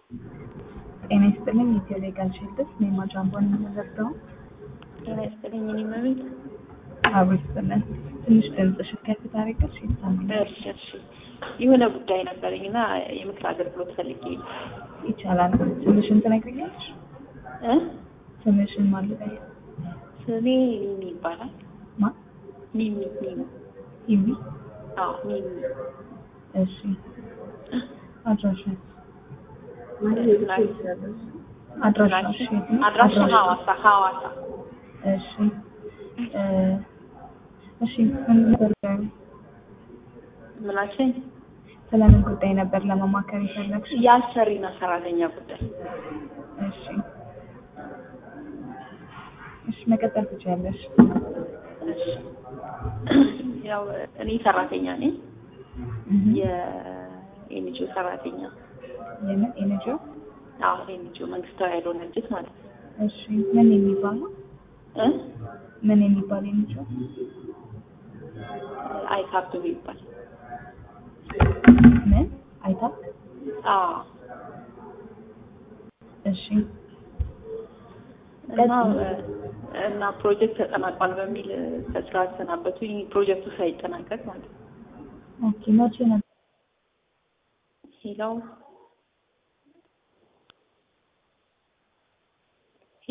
ጤና ይስጥልኝ ኢትዮ ሌጋል ሼልድስ ኔማ ጃምቦን የምንረዳው ጤና ይስጥልኝ እኔ መቤት አብሮ ይስጥልን። ትንሽ ድምፅሽ ከፍ ታደርጊያለሽ ይሰማኛል። እሺ እሺ የሆነ ጉዳይ ነበረኝ እና የምክር አገልግሎት ፈልጌ ነው ይቻላል። ስምሽን ትነግሪኛለሽ? እ ስምሽን ማለት ነው? ስሜ ሚሚ ይባላል ማ ሚሚ ሚሚ ይሚ አዎ ሚሚ እሺ አድራሻ አድራሻሽ የት ነው? አድራሻ ሐዋሳ ሐዋሳ እሺ እ እሺ ምን ነበር ምናችን ስለምን ጉዳይ ነበር ለመማከር የፈለግሽ? የአሰሪና ሰራተኛ ጉዳይ እሺ እሺ መቀጠል ትችያለሽ። እሺ ያው እኔ ሰራተኛ ነኝ እህ የኤንጂኦ ሰራተኛ የምን ኤንጂኦ? አዎ ኤንጂኦ መንግስታዊ ያልሆነ ድርጅት ማለት ነው እሺ ምን የሚባል ነው? እ ምን የሚባል ኤንጂኦ? አይካፕ ይባል ምን አይታክ? አዎ እሺ እና እና ፕሮጀክት ተጠናቋል በሚል ከስራ አሰናበቱኝ። ፕሮጀክቱ ሳይጠናቀቅ ማለት ነው። ኦኬ መቼ ነበር? ሄላው